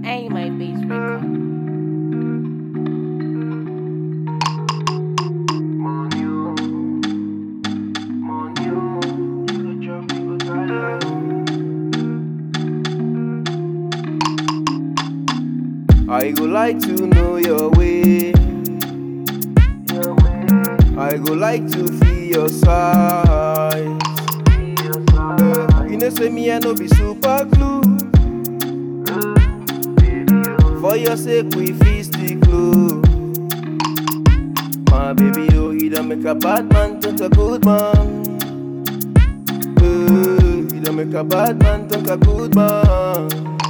A my bass record. I go like to know your way. I go like to feel your size. You know, say me, I know be super glue. For your sake, we feast the glue. My baby, oh, you don't make a bad man turn to a good man. Uh, you don't make a bad man turn to a good man.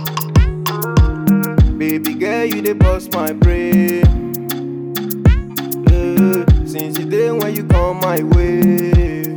Baby girl, you dey bust my brain. Uh, since the day when you come my way.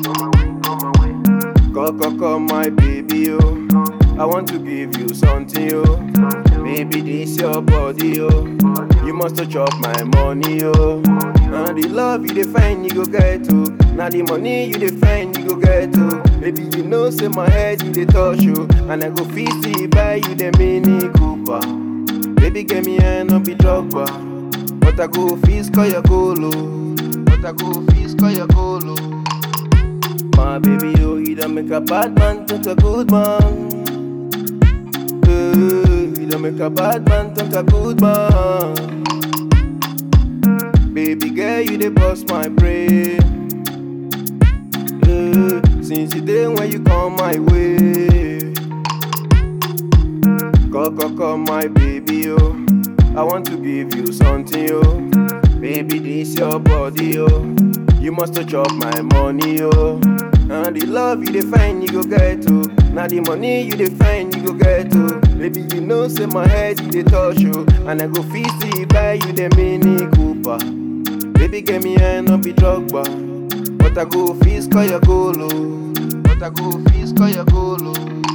Come, come, come, my baby, oh. I want to give you something, oh. Baby, this your body, oh. You must to chop my money, oh. Now the love you define, you go get to. Now the money you define, you go get to. Baby, you know, say my head you dey touch, oh. And I go fit see buy you the Mini Cooper. Baby, get me a no be drogba. But I go feast call your colo. But I go feast call your colo. My baby, oh, you don't make a bad man turn to a good man. Uh, you don't make a bad man turn to a good man. Baby girl, you dey bust my brain. Uh, since the day when you come my way. Come, come, come, my baby, oh. I want to give you something, oh. Baby, this your body, oh. You must to chop my money, oh. And the love you define, you go get to. Now the money you define, you go get to. Baby, you know, say my head you dey touch, oh. And I go fit see buy you the Mini Cooper. Baby, get me a no be drogba. But I go feast call your colo. But I go feast call your colo.